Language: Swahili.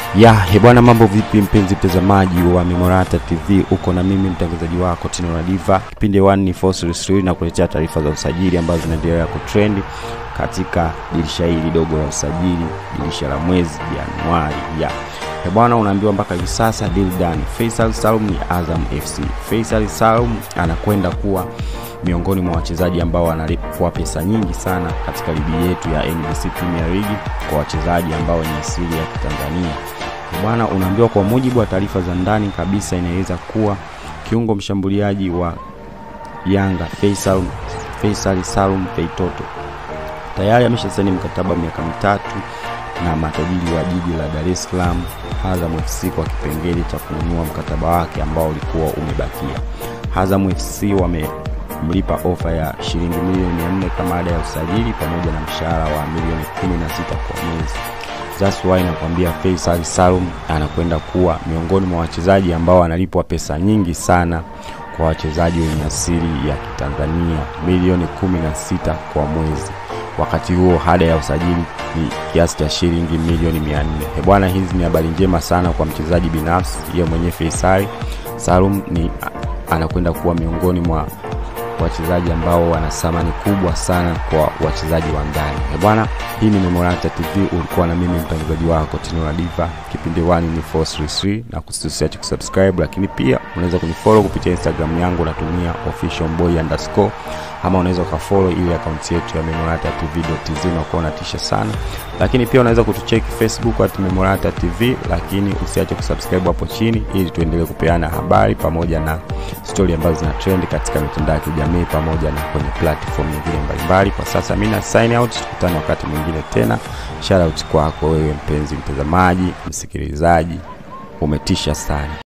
ya hebwana mambo vipi mpenzi mtazamaji wa memorata tv uko na mimi mtangazaji wako tino radiva kipindi 1 ni fossil na kuletea taarifa za usajili ambazo zinaendelea kutrendi katika dirisha hili dogo la usajili dirisha la mwezi januari ya hebwana unaambiwa mpaka hivi sasa dildan faisal salum ni azam fc faisal salum anakwenda kuwa miongoni mwa wachezaji ambao wanalipwa pesa nyingi sana katika ligi yetu ya NBC Premier League kwa wachezaji ambao ni asili ya Kitanzania. Bwana, unaambiwa kwa mujibu wa taarifa za ndani kabisa, inaweza kuwa kiungo mshambuliaji wa Yanga Faisal, Faisal Salum Feitoto tayari ameshasaini mkataba miaka mitatu na matajiri wa jiji la Dar es Salaam Azam FC kwa kipengele cha kununua mkataba wake ambao ulikuwa umebakia. Azam FC wame mlipa ofa ya shilingi milioni 400 kama ada ya usajili pamoja na mshahara wa milioni 16 kwa mwezi. That's why nakwambia Faisal Salum anakwenda kuwa miongoni mwa wachezaji ambao wanalipwa pesa nyingi sana kwa wachezaji wenye asili ya Kitanzania, milioni 16 kwa mwezi. Wakati huo ada ya usajili ni kiasi cha shilingi milioni 400. He bwana, hizi ni habari njema sana kwa mchezaji binafsi. Yeye mwenyewe Faisal Salum ni anakwenda kuwa miongoni mwa wachezaji ambao wana thamani kubwa sana kwa wachezaji wa ndani. Bwana, hii ni Memorata TV, ulikuwa na mimi mtangazaji wako Tino la Diva. Kipindi 1 ni 433 na kusiache kusubscribe, lakini pia unaweza kunifollow kupitia Instagram yangu natumia officialboy underscore ama unaweza ukafollow ile akaunti yetu ya Memorata TV.tz na kuwa unatisha sana, lakini pia unaweza kutucheki Facebook at Memorata TV, lakini usiache kusubscribe hapo chini ili tuendelee kupeana habari pamoja na stori ambazo zina trend katika mitandao ya kijamii pamoja na kwenye platform nyingine mbalimbali. Kwa sasa mimi na sign out, tukutane wakati mwingine tena. Shout out kwako wewe mpenzi mtazamaji, msikilizaji, umetisha sana.